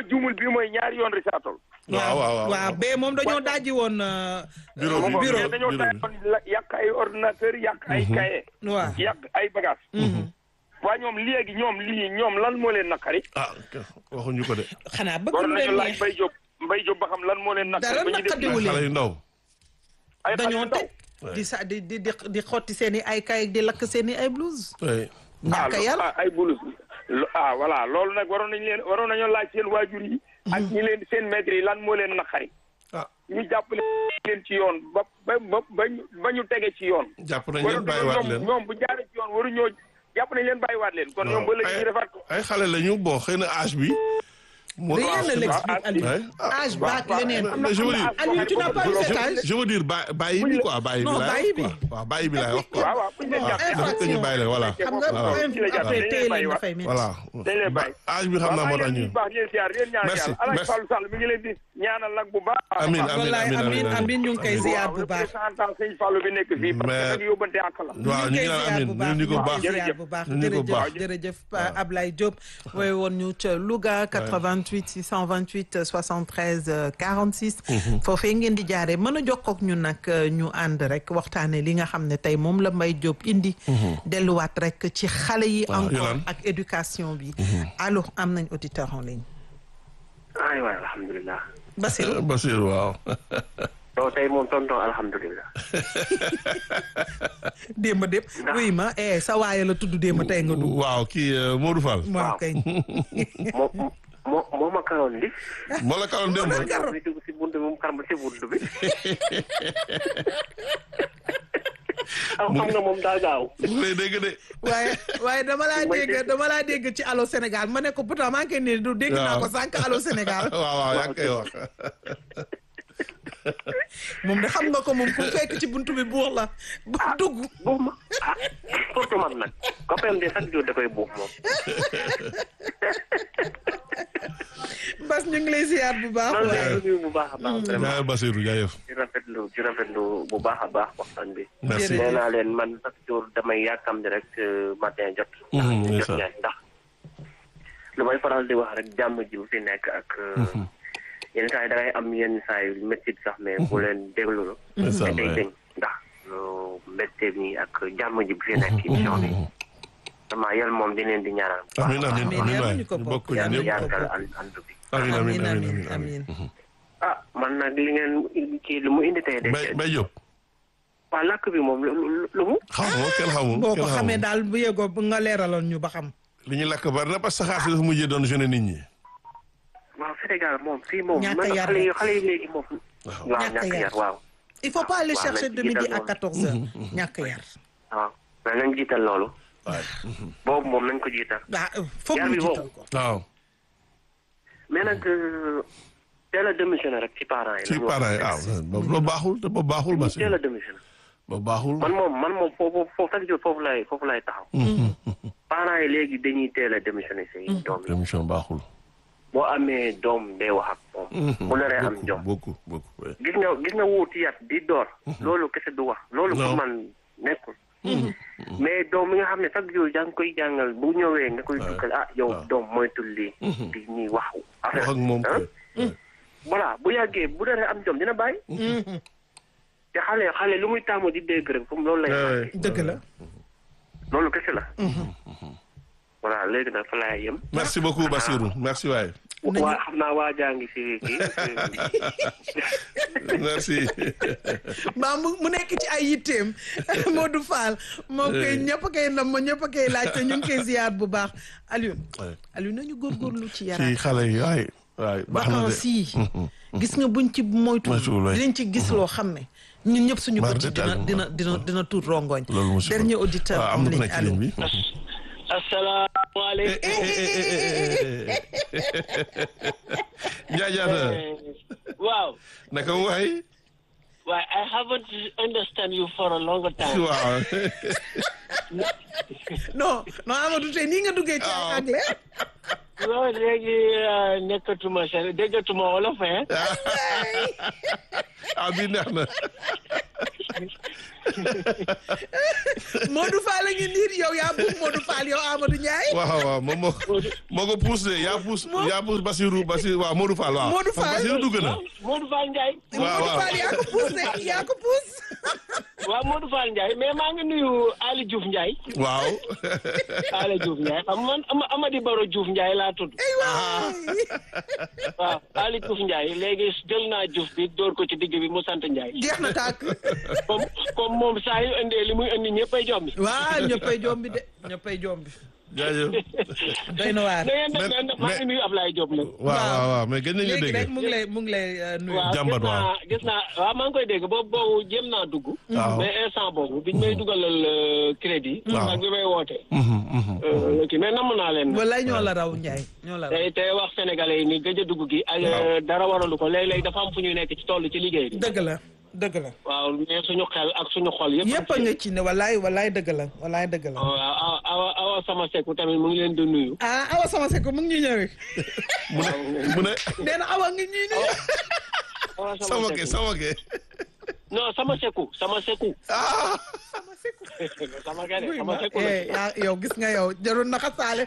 juumul bii mooy ñaari yoon Richard-Toll. waaw waaw waaw waaw bee moom dañoo daaji woon. euh, Bureau bi, euh, bureau mais dañoo bureau taay woon la- yàq ay ordinateur yàq ay cahier waaw. yàq ay bagage waa ñoom léegi ñoom lii ñoom lan moo leen naqari ah waxuñu ko de xanaa bëgg war lu nañu leen laaj neex Mbaye Diop Mbaye Diop ba xam lan moo leen naqari Dara ba ñu def naqadiwu ay leen. xale yu ndaw ay xale yu dañoo ndaw. teg di sa di di di di xotti seen i ay kay di lakk seen i ay blouse. oui ñàkk a yar ah ay bulus lo- ah voilà loolu nag waroon nañu leen waroon nañoo laaj seen waajur yi ak ñi leen seen maître yi lan moo leen naqari ah ñu jàppale leen ci yoon ba ba ba ba ñu- ba ñu tege ci yoon jàpp nañ leen waru bàyyiwaat ñoom leen ñoom bu jaaree ci yoon waru ñoo jàpp nañ leen bàyyiwaat leen kon ñoom ba léegi ñu defaat ko ay xale lañu bon xëy na âge bi moo rien ne tax- l'explique Aliou. Ouais. Ah, âge baak waaw, leneen. waaw, mais je veux dire Aliou tu n'as pas eu cet âge. je veux dire ba bàyyi bi quoi bàyyi bi Non, laay bàyyi wax quoi waaw bàyyi bi laay wax quoi waaw waaw buñ leen waaw jàppee dafa ko ñu bàyyi leen voilà xam nga voilà même ci la jàpp après dañ téye leen leen bàyyi dafay métti. voilà dañ leen bàyyi âge bi xam naa moo tax ñu bu baax yéen siyaar yéen ñaan Merci, yàlla Alaaji merci. Fallou Sall mi ngi leen di ñaanal nag bu baax Amiin, amiin. wallaay amin amin ñu ngi koy ziar bu baax. représentant sëñ Fallou bi nekk fii parce Mais- que nag yóbbante ak la waaw ñu ngi naan amin ñu ngi ko baax ñu ngi bu baax ñu ngi ko baax jërëjëf jërëjëf Pa Ablaye Diop wooy woon ñu ca Louga 88 628 73 euh, 46 foofee ngeen di jaare mën a jokkoo ak ñun nag euh, ñu ànd rek waxtaane li nga xam ne tey moom la Mbaye Diop indi delluwaat rek ci xale yi Waaw, encore Yolande. ak éducation bi allo am nañ auditeur en ligne ay waay alhamdulilah Basirou Basir waaw donc tey moom tonton alhamdulilah démb dépp wuy ma eh sa waaye la tudd démb tey nga dugg waaw kii euh, Modou Fall waaw kay moo moo moo ma karoon li moo la karoon démb Karo. bi dugg si bunt bi mu karam si bunt bi am xam nga moom daa gaaw mu lay dégg de waaye waaye dama laa Mooy dégg dégg. dama laa dégg ci Allo Sénégal ma ne ko pourtant maa ngi koy nii du dégg naa Waaw. ko sànq Allo Sénégal waaw waaw yaa ngi koy wax moom de xam nga ko moom ku fekk ci buntu bi buux la bu dugg buux ma ah surtout man nag copain de chaque jour da koy buux moom Bas ñu ngi lay ziar bu baax loolu waaye lay nuyu bu baax a baax vraiment jaay Basirou jaayëf di rafetlu di rafetlu bu baax a baax waxtaan bi merci Jërëjëf. nee naa leen man chaque jour damay yàkkam di rek euh, matin jot Mhm, jot ndeysaan. ñaay ndax lu may faral di wax rek jàmm ji bu fi nekk ak euh, yenn saa yi da ngay am yenn saa yu métti sax mais bu leen déglu la ndeysaan, day ouais. dañ ndax lu métti mi ak jàmm ji bu fi nekk émission bi vraiment yàlla moom di leen di ñaanal bu baax amiin amiin Amiin, amiin yàlla waay ñu ko ñu bokk, bokk ñu yàlla ñëpp yàggal ànd ànd bi amiin amiin amiin amiin amiin amiin amiin ah man nag li ngeen kii lu mu indi tey de Bay Bay Diop waa làkk bi moom lu lu- lu mu xamuma kenn xamul boo kenn ko xamee xamul daal bu yegoo bu nga leeraloon ñu ba xam li ñu lakk bari na parce que saxaar si dafa mujjee doon jeune nit ñi waaw Sénégal moom fii moom Ñàkk a man yar xale yi rek. xale yi léegi moom waaw Ñàkk a ñàkk yar. yar waaw il faut pas aller waaw, chercher nañ de ci midi jiital à loolu. 14 heures ñàkk yar waaw mais nañ jiital loolu waay boobu moom nañ ko jiital waaw foog Yar ñu bi jiital boobu. ko waaw mais nag euh, teel a démissionné rek ci parents yi ci lañ wax. parents yi ah boobu loolu baaxul te boobu baaxul teel a Basirou démissionné boobu baaxul man moom man moom foofu foofu chaque jour foofu lay foofu lay taxaw parents yi léegi dañuy teel a démissionné seen doom yi émission baaxul boo amee doom day wax ak moom bu naree am jom beaucoup beaucoup ouais. gis nga gis nga wuuti yat di door loolu kese du wax loolu Non. pour man nekkul mais doom mi nga xam ne chaque jour yaa ngi koy jàngal bu ñëwee nga koy dugal ah yow waaw. doom moytul lii di ñuy wax wax ak moom ah. kay. voilà bu yàggee bu naree am jom dina bàyyi te xale xale lu muy taamu di dégg rek comme loolu lay Ouais, màggee. ouais. dëgg la loolu kese la voilà léegi nag fa laay yem merci beaucoup Basirou merci waay Nañu- waa xam naa waa jaa ngi si kii merci mbaa mu mu nekk ci ay yitteem Modou Fall moom koy ñëpp a koy nam ma ñëpp a koy laaj te ñu ngi koy ziar bu baax Alioune Ouais. Alioune nañu góorgóorlu ci ci yaraat xale yi waay waay baax na de vacances yi gis nga buñ ci moytu Moytuwul, waay. dinañ ci gis loo xam ne ñun ñëpp suñu Mar bët yi dina détail. dina dina dina tuut rongoñ loolu musiba dernier auditeur waaw am na ku nekk ci ligne bi asalaamaaleykum. njaajaata waaw. naka mu waay waaye I haven't understand you for a long time. waaw non non Amadou tey nii nga duggee ci Ah. anglais non léegi uh, nekkatuma seen déggatuma wolof hein. ah bi neex na Modou Fall a ngi niir yow yaa buub Modou Fall yow Amadou Ndiaye. waaw waaw moom moo moo ko pousse de yaa pousse yaa pousse Basirou Basirou waaw Modou Fall waaw. Modou Fall. Basirou dugg na. Modou Fall Ndiaye. waaw Modou waaw Fall yaa ko poussé yaa ko pousse. waaw Modou Fall Ndiaye mais maa ngi nuyu Ali Diouf Ndiaye. waaw. Ali Diouf Ndiaye xam man Ama- Amady Baro Diouf Ndiaye laa tudd. ay waay. waaw Ali Diouf Ndiaye léegi jël naa Diouf bi dóor ko ci digg bi mu sant Ndiaye. jeex na tàkk. comme comme moom saa yu indee li muy indi ñëppay jombi. waaw ñëppay jombi de ñëppay jombi. jaajëf. doy na waar. da ngeen def Mais- ne maa ngi nuyu Ablaye Diop nag. waaw waaw waaw mais gën nañu léegi dégg. rek mu ngi lay mu ngi lay euh, nuyu. waaw Jàmbat gis naa waaw. gis naa waaw maa ngi koy dégg boobu boobu jéem naa dugg. Waaw. mais instant boobu biñ may dugalal euh, crédit. Waaw. ak bi may wootee. Mhm, mhm. Euh, kii mais namm naa leen. walaay ñoo la raw Ndiaye ñoo la raw. tey tey wax sénégalais yi ni gëj a dugg gi ak Waaw. dara waralu ko léeg-léeg dafa am fu ñuy nekk ci toll ci liggéey bi. dëgg la dëgg la. waaw mais suñu xel ak suñu xol yëpp. yëpp a nga ci ne walaay walaay dëgg la walaay dëgg la. waaw awa awa awa sama sekku tamit mu ngi leen di nuyu. ah awa sama sekk mu ngi ñuy ñëwee. mu ne mu ne nee na awa ngi ñuy ñëwee. awa sama ke sekku sama ke. non sama sekku sama sekku. ah. sama sekk. sama kene wuy sama ma sekku eh yaa yow gis nga yow jarul na xasaale.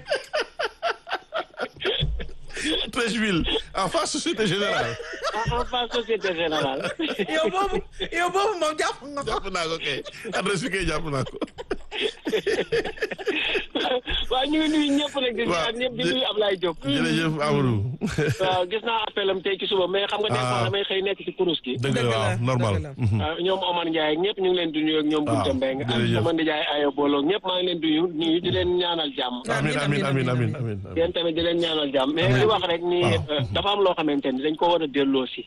Treichville en face Société Générale. en en face société générale. yow boobu yow boobu moom jàpp nga ko. jàpp naa ko kay adresse bi kay jàpp naa ko. waaw ñu ngi nuyu ñëpp nag di Waaw. nuyu ñëpp di nuyu Ablaye Diop. jërëjëf Amadou. waaw gis naa appelam tey ci suba mais xam nga des fois Ah. damay xëy nekk ci kurus gi. dëgg la Dëgg la, waaw normal. dëgg la. Mhm. waaw ñoom Omar Ndiaye ak ñëpp ñu ngi leen di nuyu ak ñoom waaw, Bunte Mbengue ak jërëjëf. sama Ndiaye Ayo Bolo ñëpp maa ngi leen di nuyu nuyu di leen ñaanal jàmm. amiin amiin amiin amiin amiin. yéen tamit di leen ñaanal jàmm mais li wax rek ni Waaw. euh, dafa am loo xamante ni dañ ko war a delloo si.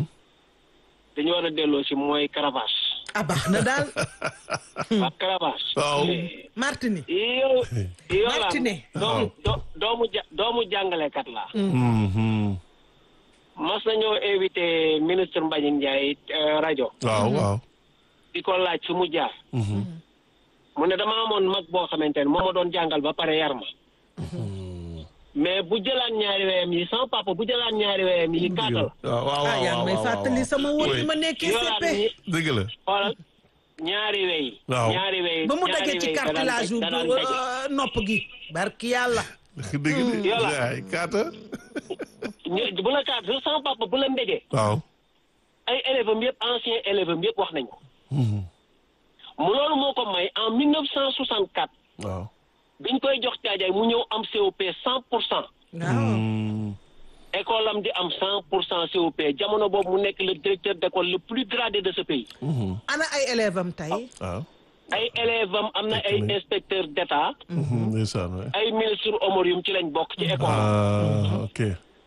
dañu war a delloo si mooy Caravage. ah baax na daal. ak Caravage. waaw. Martini. yow. yow la Martinet. doomu do- doomu ja doomu jàngalekat la. Mhm. mas nañoo invité ministre Mbagnick Ndiaye euh, rajo. waaw waaw. di ko laaj fi mu jaar. Mhm. mu ne dama amoon mag boo xamante ne moo ma doon jàngal ba pare yar ma. mais bu jëlaan ñaari weyam yi sama papa bu jëlaan ñaari weyam yi kaatal. waaw waaw ah yaa ngi may waaw, fàttali waaw. sama woon Oui. yi ma nekkee yolaan CP. ñi dëgg la. xoolal ñaari wey. Waaw. ñaari wey ba mu ñaari dajee ci wey da daan cartilage daj- yu da daan daje. euh, nopp gi. barki yàlla. dëgg de. Yola. yaay kaata. ñu- bu la kaat sama papa bu la mbégee waaw. ay élèves am yëpp ancien élèves am yëpp wax nañ ko. Mhm. mu loolu moo ko may en 1964 waaw. biñ koy jox caajaay mu ñëw am COP 100 pour cent. waaw. Mhm. école am di am 100 pour cent COP jamono boobu mu nekk le directeur d'école le plus gradé de ce pays. Mhm. ana ay élèves am tey. waaw. ay élèves am am na ay inspecteurs d'État Mhm. ndeysaan waay. ay ministre homorium ci lañ bokk ci école ah ok.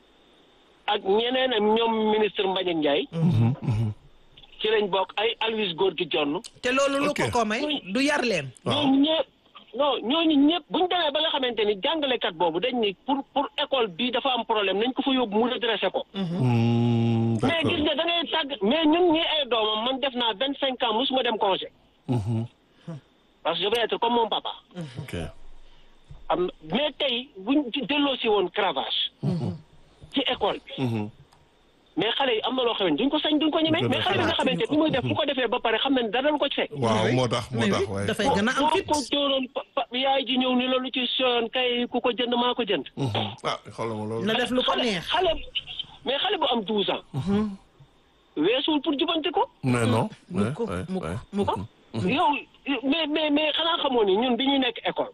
ak ñeneen ak ñoom ministre Mbagnick Ndiaye Mhm. Mhm. ci lañ bokk ay Aloyse Gorgui Dione te loolu lu Ok. ko ko may du yar leen. waaw. ñooñu ñëpp non ñooñu ñëpp bu ñu demee ba nga xamante ni jàngalekat boobu dañ ni pour pour école bi dafa am problème nañ ko fa yóbbu mu redressé ko Mhm. mais d'accord. gis nga da ngay tàgg mais ñun ñi ay doomam man def naa vingt cinq ans musuma dem congé Mhm. parce que je vais être comme mon papa ok. am mais tey buñ ci delloo si woon cravage ci école bi Mhm. mais xale yi am na loo xamante duñ ko sañ duñ ko ñemee Duñ ko mais xale bi nga xamante ni muy def bu ko defee ba pare xam na ne dara du ko ci fekk waaw moo tax moo mais tax oui, waay. dafay gën a am boo fit. ko jóoroon pa- pa- yaay ji ñëw ni loolu ci soon kay ku ko jënd maa ko jënd Mhm. ah xoolal ma loolu. na def lu ko xale neex. xale mais xale bu am douze ans weesuwul pour jubanti ko mais non. mukk ouais, ouais, mukk ouais. mukk. yow mais mais mais xanaa xamoo ni ñun bi ñuy nekk école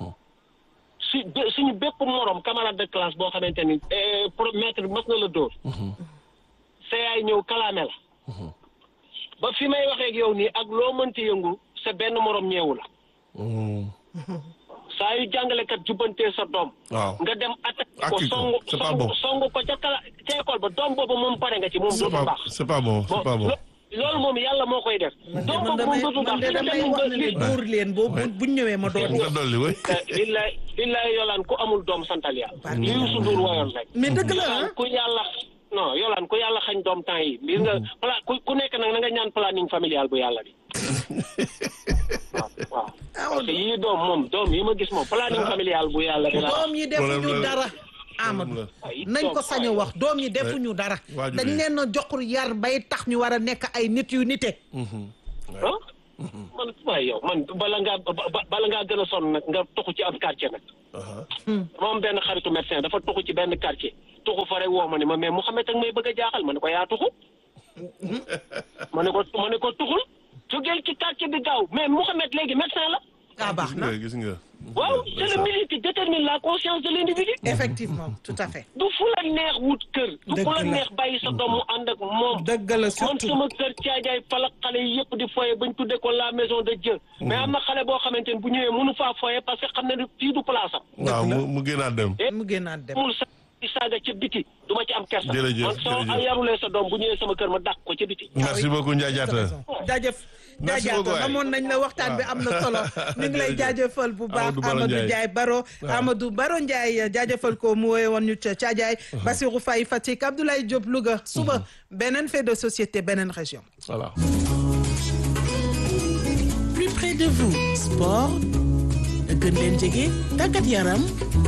su bé- suñu bépp morom camarade de classe boo xamante ni eh, pro maître mas na la dóor sa yaay ñëw kalaame la ba fi may waxee ak yow nii ak loo mënti yëngu sa benn morom ñeewu la Mhm. saa yu jàngalekat jubbantee sa doom waaw. nga dem attaque ko Accu ko, songu c'est pas songu bon. songu ko ca kala ca école ba doom boobu moom pare nga ci moom c'est dootul pas baax c'est pas bon c'est pas bon. lo- loolu moom yàlla moo koy def doom man boobu moom damay dootul man baax de fi nga damay dem wax ne li- ne dóor leen boo bu buñ ñëwee ma dóor nga dolli way. billaay billaay yolaan ku amul doom santal yàlla Barke li Youssou Ndour woyoon rek mais dëgg la ah. yolaan ku yàlla non yolaan ku yàlla xañ doom temps yi mbir nga pla ku ku nekk nag na nga ñaan planning familial bu yàlla bi waaw waaw parce que yii doom moom doom yi ma gis moom planning familial bu yàlla bi la doom yi defuñu Problème la. dara. Amadou la. ay nañ ko doom, sañ a ay. wax doom yi defuñu dara. waajur dañ yi. leen a jox yar bay tax ñu war a nekk ay nit yu nite. Mhm. ah man waaye yow man bala ngaa ba- ba- bala ngaa gën a sonn nag nga toxu ci ab quartier nag aha dama am benn xaritu médecin dafa toxu ci benn quartier toxu fa rek woo ma ne ma mais Mouhamed ak may bëgg a jaaxal ma ne ko yaa toxu ma ne ko ma ne ko tuxul jógeel ci quartier bi gaaw mais Mouhamed léegi médecin la ah baax gis na nga gis nga waaw c'est le milieu qui détermine la conscience de l'individu effectivement tout à fait du fu la neex wut kër du Dëgg fu la la. neex bàyyi sa doom mu ànd ak moom dëgg la man surtout sama kër caajaay fala xale yi yëpp di foye bañ tuddee ko la maison de Dieu mais am na xale boo xamante ne bu ñëwee mënu faa foye parce que xam ne ni fii du place am waaw mu mu génnaat dem mu génnaat dem mul sa ci saaga ca biti du ma ci am kersa Jërëjëf, man soo jërëjëf. yarulee sa doom bu ñëwee sama kër ma dàq ko ca biti merci beaucoup Ndiaye Diatta jaajëf Merci jaajëf beaucoup, waay. amoon nañ la waxtaan bi am na solo ñu ngi lay Jërëjëf. jaajëfal bu baax Amadou Baro Amadou Ndiaye. Ndiaye Baro Amadou Baro Ndiaye jaajëfal ko mu woy woon ñu ca Caajaay Bassirou Faye Fatick Abdoulaye Diop Louga suba beneen fait de société beneen région voilà plus près de vous sport gën leen jege tàggat yaram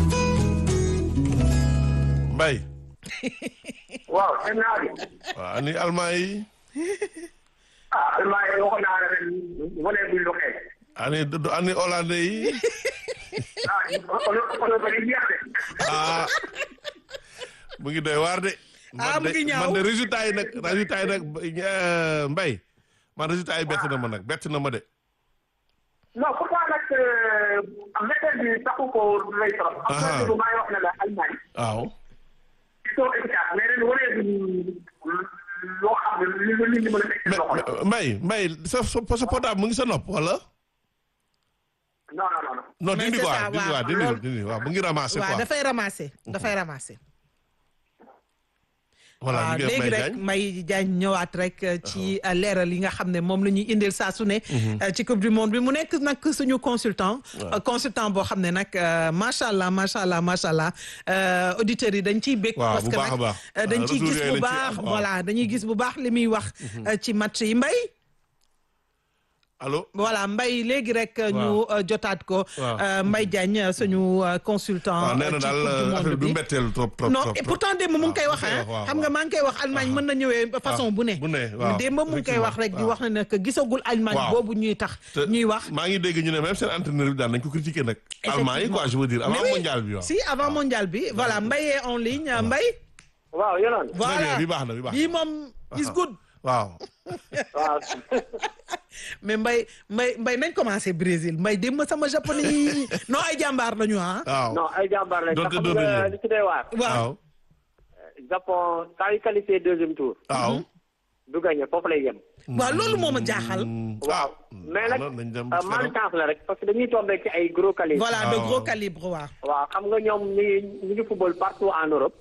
Mbaye waaw seen naa bi waaw ani almaa yi ah almaa yi waxoon naa la ren wane buñ doxee ani ani hollandais yi ah ono ono ba di jeex de ah mu ngi doy waar de. Ah, mu man de ngi ñaaw. man de résultat yi nag résultat yi nag euh, Mbaye man résultat yi bett na ma nag bett na ma de. non pourquoi nag méthode bi taxu ko lay trop am Ah. na bu may wax ne la Allemagne waaw ils sont efficaces mais ren wane duñ loo xam ne li li li mën a teg ci mais loxo la mais- Mbaye Mbaye sa sa sa portable mu ngi sa nopp wala. non non non non non Mais dindi c'est quoi ça, dindi waaw. waaw dindi Loolu- dindi waaw mu ngi ramasser waaw quoi. dafay ramasser dafay ramasser voilà waaw ñu ngi léegi Mbaye rek Diagne. Mbaye Diagne ñëwaat rek euh, ci euh, leeral yi nga xam ne moom la ñuy indil saa su ne euh, ci coupe du monde bi mu nekk nag suñu consultant euh, consultant boo xam ne nag euh, macha allah macha allah macha allah euh, auditeurs yi dañ ciy bég Waaw, parce bu que baax a nag baax. euh, dañ Ah, ciy retour gis yooyu bu lañ ciy baax am, waaw. voilà dañuy gis bu baax li muy wax euh, ci match yi Mbaye allo. voilà Mbaye léegi rek euh, ñu Waaw. euh, jotaat ko Waaw. euh, Mbaye Diagne euh, suñu euh, consultant waaw nee euh, na ci daal coupe du euh, monde affaire bi bi mbetteel trop trop non trop et trop. pourtant démb mu ngi koy wax waaw, ah waaw, xam nga waaw. maa ngi koy wax Allemagne mën na ñëwee façon bu ne bu ne waaw démb mu ngi koy wax rek di effectivement, wax ne nag gisagul Allemagne Waaw. boobu ñuy tax te ñuy wax maa ngi dégg ñu ne même seen entraîneur bi daan nañ ko critiquer nag. allemand yi quoi je veux dire avant Mais oui. mondial bi waaw. si avant mondial bi voilà Mbaye est en ligne Mbaye waaw yonoon Très voilà bien bi baax na bi baax bii na. moom is good waaw. waaw mais Mbaye Mbaye Mbaye nañ commencé Brésil Mbaye démb sama japonais yi non ay jàmbaar lañu ah waaw. non ay jàmbaar lañ Donte xam doo nga doon li ci doy waar waaw waaw. Japon saa yu qualifié deuxième tour waaw. du gagné foofu lay yem waaw loolu moo ma jaaxal waaw mais nag nañ dem euh, malchance la rek parce que dañuy tombé ci ay gros qualités voilà de waaw. gros calibre waaw waaw xam nga ñoom ñu ngi ñu ngi football partout en Europe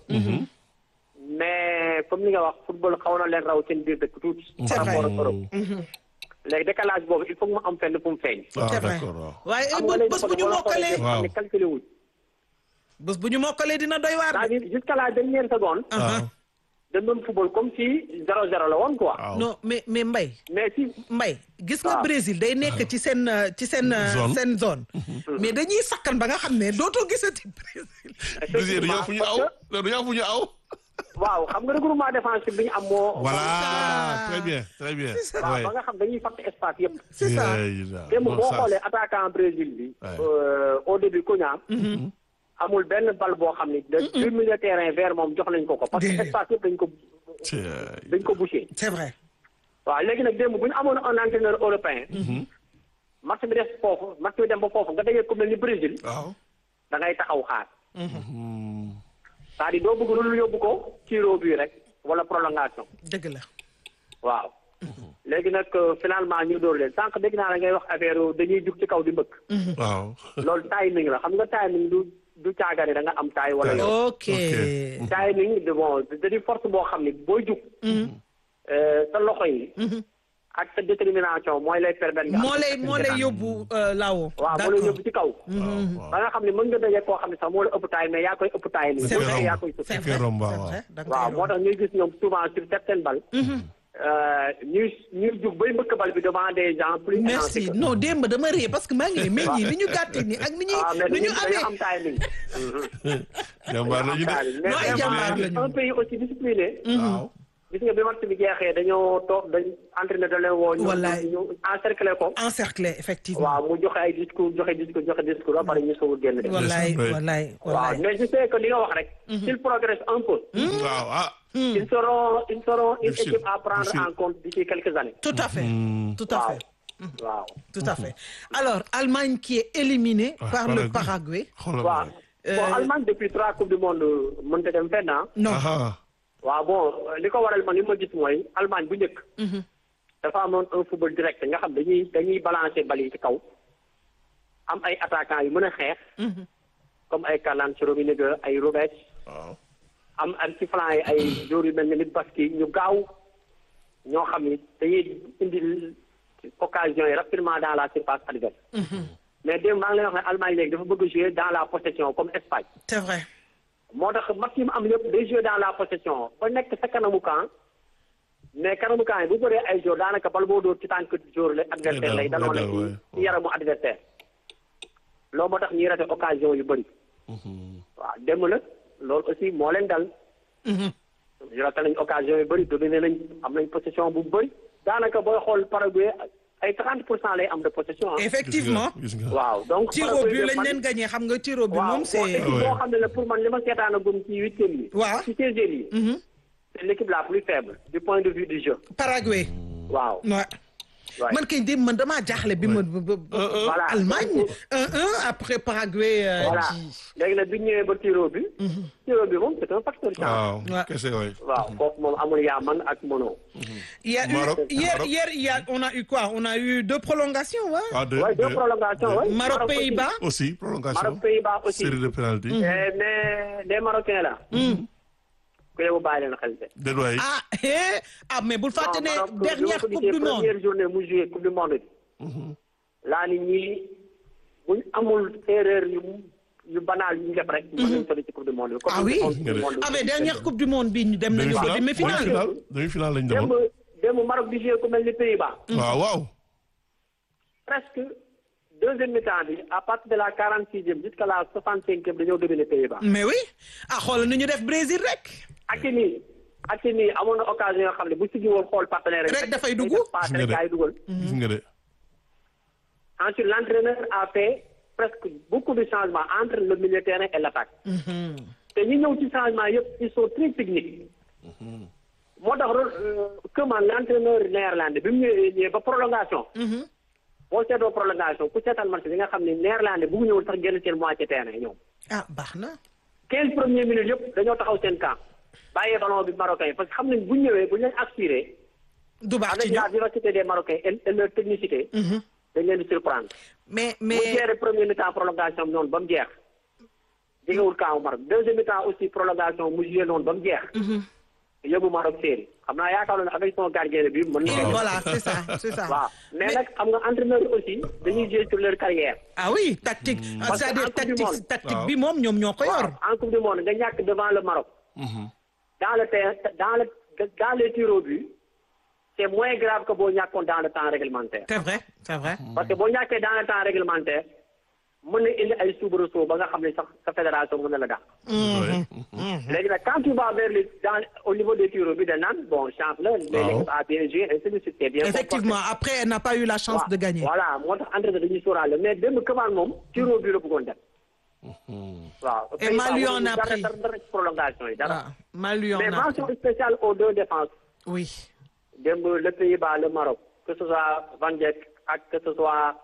mais comme li nga wax football xaw na leen raw seen biir dëkk tuuti C'est par vrai. rapport ak Europe léegi décalage boobu il faut que mu am fenn fu mu feeñ waaw c'est vrai d'accord waaw. waaye xam bés nga léegi bés bu ñu mokkalee Waaw. ne calculé wuñ bés bu ñu mokkalee dina doy waar de. c'est-à-dire jusqu'à la dernière seconde waaw. dañ doon football comme si zéro zéro la woon quoi waaw. non mais mais Mbaye mais si Mbaye gis nga waaw. Brésil day nekk ci seen euh, ci seen euh, Zone. seen zone mais dañuy sakkan ba nga xam ne dootoo gisati Brésil Brésil du ñëw fu ñu aw du ñëw fu ñu aw. waaw xam nga regroupement défensif bi ñu am moo voilà ça. très bien très bien. waaw Ouais. ba nga xam dañuy fàtte espace yëpp c'est ça Yeah, yeah. démb Bon boo sens. xoolee attaquant Brésil bi Ouais. euh, au début Cunha amul benn bal boo xam ni de deux milieu terrain vers moom jox nañ ko ko parce que Déedéet. espace yëpp dañ ko Tiens. dañ ko bouché c'est vrai waaw léegi nag démb bu ñu amoon un entraîneur européen match bi def foofu match bi dem ba foofu nga dajee ku mel ni Brésil waaw. da ngay taxaw xaar c'est-à-dire doo bëgg lu yóbbu ko tiro bi rek wala prolongation dëgg la waaw léegi nag euh, finalement ñu dóor leen sànq dégg naa la ngay wax affaire dañuy jug ci kaw di mbëkk waaw. loolu timing la xam nga timing du du caagane da nga am taay wala yow ok Ok. timing de bon da di force boo xam ni booy jug euh, sa loxo yi ak sa détermination mooy lay permettre nga am moo lay moo lay yóbbu euh, là-haut waaw moo lay d'accord yóbbu ci kaw ba nga xam ne mën nga daje koo xam ne sax moo la ëpp taay mais yaa koy ëpp taay nii c'est boo vrai defee yaa koy sëf c'est Kay vrai romb, c'est waaw. vrai da nga waaw koy moo tax ñuy gis ñoom souvent sur certaines balles euh, ñuy ñuy jug bay mbëkk bal bi devant des gens plus merci élancés que- non démb dama ree parce que maa ngi ne mais ñii ni ñu gàtte ni ak ni ñuy ah mais ni ñu dañuy dañuy amee am timing jàmbaar la ñu de. mais Non, ay vraiment, jàmbaar lañu. un pays aussi discipliné waaw. gis nga bi match bi jeexee dañoo toog dañ entraîneur da leen woo. ñu Wallaay. ñu encercler ko. encerclé effectivement waaw mu joxe ay discours joxe discours joxe discours ba pare ñu soog a génn de. wallaay Oui. wallaay waaw wallaay mais je sais que li nga wax rek. s'il progresse un peu. waaw ah. ils seront ils seront une Difficile. équipe à prendre Difficile. en compte d'ici quelques années. tout à fait tout à waaw fait waaw. tout à fait alors Allemagne qui est éliminée Ah, par le Paraguay. Paraguay xoolal waaw ma bon Allemagne depuis trois coupes du monde mënta dem fenn ah. non ah waaw bon li ko waral man li ma gis mooy Allemagne bu njëkk. dafa amoon un football direct nga xam dañuy dañuy balancer bal yi ci kaw. am ay attaquants yu mën a xeex. comme ay Karl-Heinz Rummenigge ay Robert. waaw. am am ci flanc yi ay joueurs yu mel ne Lewandowski ñu gaaw ñoo xam ni dañuy indi occasion yi rapidement dans la surface adverse. mais démb maa ngi lay wax ne Allemagne léegi dafa bëgg jouer dans la possession comme Espagne. c'est vrai moo tax match yi mu am yëpp day jouer dans la possession ba nekk sa kanamu camp mais kanamu camp yi bu bëree ay joueurs daanaka bal boo dóor ci tànk joueur la adversaire lay daloo la dal, ouais. ci ci yaramu adversaire loolu moo tax ñuy rate occasion yu bëri waaw démb la loolu aussi moo leen dal ñu rate nañ occasion yu bëri dominé nañ am nañ possession bu bëri daanaka booy xool Paraguay ay 30 pour cent lay am de possession ah. effectivement gis nga waaw donc tir au Paraguay but de lañ man- leen gagné xam nga tir au but waaw moom bon c'est équipe Ouais. boo xam ne la pour man li ma seetaan a gum ci huitième yi. Waaw. ci seizième yi. c'est l'équipe la plus faible du point de vue du jeu. Paraguay waaw. ouais. Ouais. man kay dem man damaa jaaxle bi ma ba- ba- Voilà. Allemagne 1-1 après Paraguay euh, voilà qui- léegi nag bi ñu ñëwee ba tiro bi. tiro bi moom c'est un facteur chance. waaw Ouais. kese waay. waaw foofu moom amul yaa man ak mono. Il y a Maroc, eu, hier, Maroc. hier, il y a, on a eu quoi On a eu deux prolongations, ouais. ah deux ouais deux deux. prolongations ouais. Maroc, aussi. Pays-Bas. aussi prolongation. Maroc Pays-Bas aussi. série de penalty. Eh, mais les Marocains là. ku yow bàyyi leen xel de. déet waay. Ah, eh, ah, mais vous le faites Non, Maroc, dernière bi ma ko Coupe du gisee Monde. première journée mu joué coupe du monde bi. laa ni ñii buñ amul erreur yu yu banal yu ñu def rek. mën nañu sori ci coupe du monde bi. Ah oui Coupe du monde bi. Ah, mais dernière Coupe du Monde, bi ñu dem nañu ko demi-finale demi-finale. demi-finale demi-finale lañ démb demoon. démb Maroc di joué ku mel ni Pays-Bas. waaw waaw. presque deuxième mi-temps bi à partir de la quarante sixième jusqu'à la soixante cinquième dañoo dominer Pays-Bas. Mais oui. Ah, xoolal nu ñu def Brésil rek. Hakimi Hakimi amoon na occasion yoo xam ne bu siggi woon xool partenaire Rek dafay dugg. passe Gis nga rek de. gaay dugal. gis nga de. Ensuite, l'entraîneur a fait presque beaucoup de changements entre le milieu de terrain et l'attaque. te ñi ñëw ci changement yëpp ils sont très techniques. moo tax comment l'entraîneur néerlandais bi mu ñëwee ñëwee ba prolongation. boo seetoo prolongation ku seetaan match bi nga xam ne néerlandais bu mu ñëwul sax génn seen moitié terrain ñoom. Ah, baax na. 15 premières minutes yëpp dañoo taxaw seen camp bàyyee ballon bi marocain yi parce que xam nañ bu ñu ñëwee bu ñu leen aspiré Du baax avec ci la ñoom. vivacité des marocains et et leur technicité. dañ leen di surprendre. Mais, mu mais, jeere premier mi-temps prolongation bi noonu ba mu jeex jegewul camp Maroc deuxième mi-temps aussi prolongation mu joué noonu ba mu jeex yóbbu Maroc série xam naa yaakaar naa ne avec son gardien bi mën na et ko voilà, c'est ça, c'est ça. waaw mais nag xam nga entraîneur yi aussi dañuy jouer sur leur carrière Ah oui, tactique. Ah, Parce que en C'est-à-dire Coupe du tactique, Monde. tactique Waaw. bi moom ñoom ñoo ko yor. waaw en coupe du monde nga ñàkk devant le Maroc dans le terrain dans le dans les tirs au but c'est moins grave que boo ñàkkoon dans le temps réglementaire C'est vrai, c'est vrai. parce que boo ñàkkee dans le temps réglementaire mën na indi ay soubresaut ba nga xam ne sax sa fédération mën na la dàq Ouais. léegi nag quand tu vas vers les dans au niveau des tirs au but da naan bon chance la mais Waaw. l'équipe a bien joué ainsi de suite c'est bien Effectivement, après, elle n'a pas eu la chance comporté. de gagner. voilà moo tax entraîneur dañuy sóoraale mais démb Cavani moom tir au but la bëggoon def waaw Et Mali en a dara pris. dara dara ci prolongation yi dara Ah, Malu en mais a mention pris. spéciale aux deux défenses Oui. démb le Pays-Bas le Maroc que ce soit Van Dijk ak que ce soit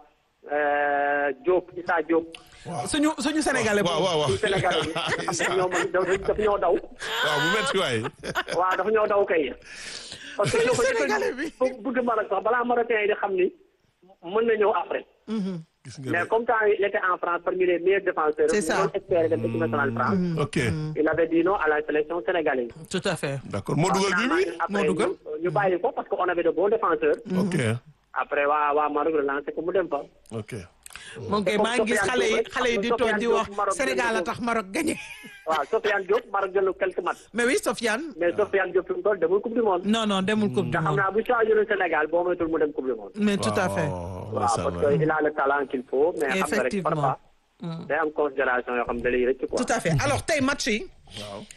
euh, Diop Issa Diop suñu suñu sénégalais waaw waaw waaw. ci Sénégal bi nga xam ne ñoo mën daf ñoo daw waaw bu metti waay. waaw dafa ñoo daw kay parce que ñoo ko Sénégalais bi. bu bëgg Maroc sax balaa Marocains yi di xam ni mën na ñëw après gis nga mais de. comme temps il était en France parmi les meilleurs défenseurs C'est ñu ça. doon espérer dem équipe nationale France ok il avait dit non à la sélection sénégalaise Tout à fait. d'accord moo dugal bi bi. après moo dugal. ñu- ñu bàyyi ko parce que on avait de bons défenseurs ok après waa waa Maroc relancé ko mu dem fa ok. moom kay comme maa ngi gis Sofiane xale yi Diop rek, xale yi di xam nga toog di Sofiane wax Diop Maroc Sénégal a jël tax Maroc gagné. waaw Sofiane Diop Maroc jël na quelques matchs mais oui Sofiane. mais Sofiane Diop fi mu toll demul coupe du monde non non demul coupe du te xam monde. naa bu choisir Sénégal boo moytul mu dem coupe du monde mais tout à fait. waaw waaw parce que il a le talent qu'il faut mais xam nga rek Effectivement. parfois day am considération yoo xam ne da lay rëcc quoi tout à fait alors tey match yi. waaw.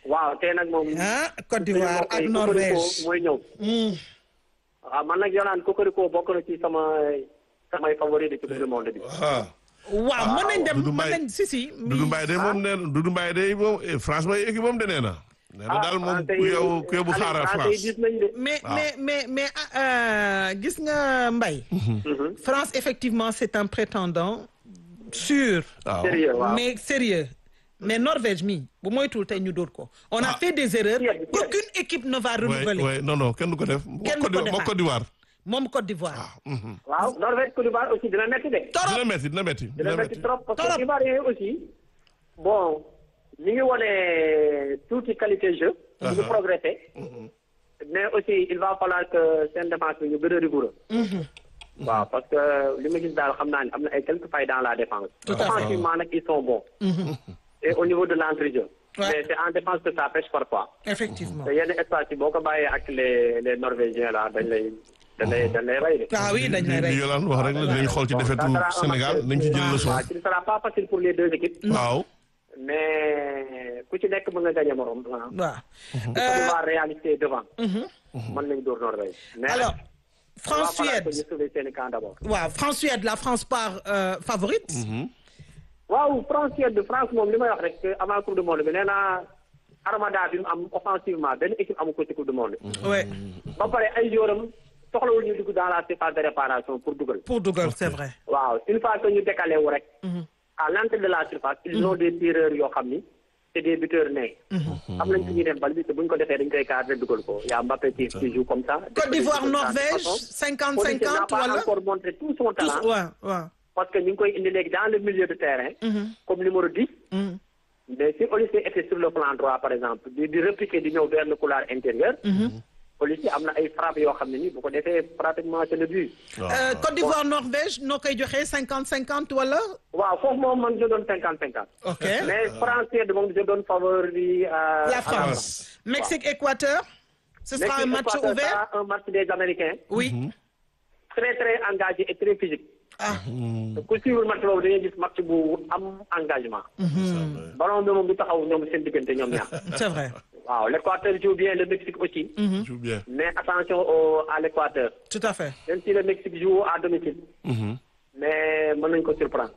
waaw tey nag moom. ah Côte d'Ivoire ak Norvège mooy ñëw. waaw man nag yoonaan Cocorico bokk na ci sama samay favori de ci coupe du monde bi. ah waaw mën nañ dem Doudou mën Mbaye. nañ si si. Doudou Mbaye de moom nee na Doudou Mbaye de moom eh, France mooy équipe moom de nee na. nee na daal moom ku yow ku yow bu xaaral France. gis nañ de. mais mais mais mais ah, euh, gis nga Mbaye. France effectivement c'est un prétendant sûr. waaw sérieux waaw. mais sérieux mais Norvège mi bu moytuwul tey ñu dóor ko. on a Ah. fait des erreurs Yes, yes. qu'aucune équipe ne va oui renouveler. oui non non kenn du ko def. Kenn du ko Côte d'Ivoire- defaat. Côte d'Ivoire. moom Côte d'Ivoire. mhm. waaw Norvège Côte d'Ivoire aussi dina métti de. torop dina métti dina métti dina métti trop parce Trop. que Ivoiriens aussi bon ñu ngi wone tuuti qualité jeu. ñu ngi progressé. mais aussi il va falloir que seen défense bi ñu gën a rigoureux. waaw parce que li ma gis daal xam naa ne am na ay quelques failles dans la défense. Tout à fait. offensivement nag ils sont bons. et au niveau de l'entrejeu. Ouais. mais c'est en défense que ça pêche parfois. effectivement. te yenn espace yi boo ko bàyyee ak les les norvégiens là dañ lay dañ lay dañ lay rey de. ah oui dañ lay li rey. Yolande wax rek la dinañ xool ci Bon, defetu ça sera un Sénégal match- nañ ci jël leçon. waaw, ce ne sera pas facile pour les deux équipes. waaw. mais ku ci nekk mën nga gagné morom. waaw. waaw. Côte d'Ivoire réalité devant. mën nañu dóor Norvège. mais alors il va falloir France-Suède que ñu sauver seen i camp d'abord. waaw France-Suède la France part euh, favorite. waaw France Suède France moom li may wax rek avant coupe du monde bi nee naa armada bi mu am offensivement benn équipe amu ko ci coupe du monde. ouais ba pare ay joueuram soxlawul ñu dugg dans la surface de réparation pour dugal. pour dugal c'est vrai. waaw une fois que ñu décalé wu rek. à l'entrée de la surface. ils ont des tireurs yoo xam ni c'est des buteurs nés. am nañ fi ñuy def bal bi te bu ñu ko defee dañ koy cadré dugal ko y a Mbappé qui qui joue comme ça. Côte d'Ivoire De toute Norvège façon, 50 Policier n'a 50 pas wala. encore montré tout son tous talent. waaw waaw. parce que ñu ngi koy indi léegi dans le milieu de terrain. comme numéro 10. mais si Olysée était sur le plan droit par exemple di di répliquer di ñëw vers le couloir intérieur. Olysée am na ay frappes yoo xam ne ni bu ko defee pratiquement c'est le but. Euh, Côte d'Ivoire Norvège noo koy joxe 50 50 wala. waaw foofu moom man je donne cinquante cinquante. ok mais français de moom je donne favori à la à France. Mexique Équateur. ce sera un Mexique, match Équateur, ouvert. sera un match des Américains. oui. très très engagé et très physique. ah. ku suivre match boobu dañuy gis match bu am engagement. ballon bi moom du taxaw ñoom seen diggante ñoom ñaar. c'est vrai. waaw l'Équateur joue bien le Mexique aussi. joue bien. mais attention au à l'Équateur. tout à fait. même si le Mexique joue à domicile. mais mën nañu ko surprendre.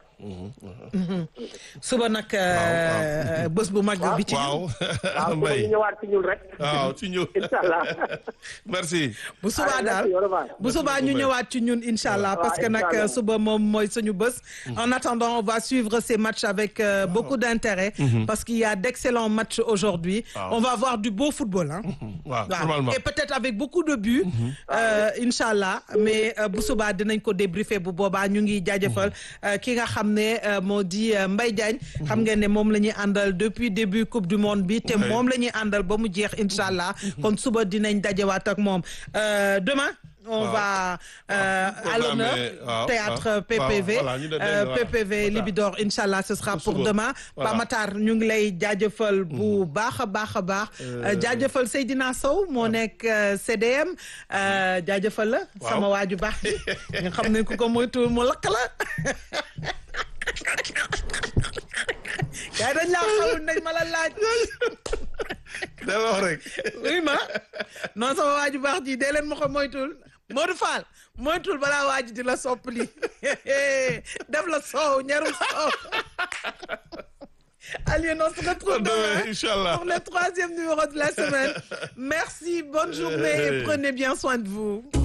suba nag euh, bés bu mag bi ci. waaw waaw su Mbaye ñu ñëwaat ci ñun rek. waaw ci ñëw incha allah. merci. bu subaa Allez, daal merci, au revoir. bu subaa ñu ñëwaat ci ñun incha allah parce que nag incha allah. suba moom mooy suñu bés. en attendant on va suivre ces matchs avec euh, beaucoup d'intérêt. parce qu'il y a d'excellents matchs aujourd'hui Waaw. on va voir du beau football hein. waaw waaw normalement. et peut-être avec beaucoup de buts. euh, incha allah mais euh, bu subaa dinañ ko débriefer bu boobaa ñu ngi jaajëfal euh, ki nga xam ne euh, moo di euh, Mbaye Diagne. xam ngeen ne moom la ñuy àndal depuis début coupe du monde bi te Ouais. moom la ñuy àndal ba mu jeex incha allah kon suba dinañ dajewaat ak moom Euh, demain. on Waaw. va euh, à Programme, l'honneur waaw, théâtre waaw. PPV Waaw, voilà, ñu dem euh, voilà. PPV Matar. Libidor incha allah ce sera pour suba. demain. Voilà. Pa Matar ñu ngi lay jaajëfal bu baax a baax a baax. jaajëfal Seydina Sow moo nekk euh, CDM euh, jaajëfal la. Waaw. sama waaju baax bi nga xam ne ku ko moytuwul mu lakk la. gars yi dañ laa xamul nañ ma la laaj. da wax rek. oui ma non sama waaju baax ji dee leen ma ko moytuwul Modou Fall moytuwul balaa waaju di la soppali def la soow ñarum soow. Allez, on se retrouve Demain, demain Inch'Allah. pour le troisième numéro de la semaine. Merci, bonne journée et prenez bien soin de vous.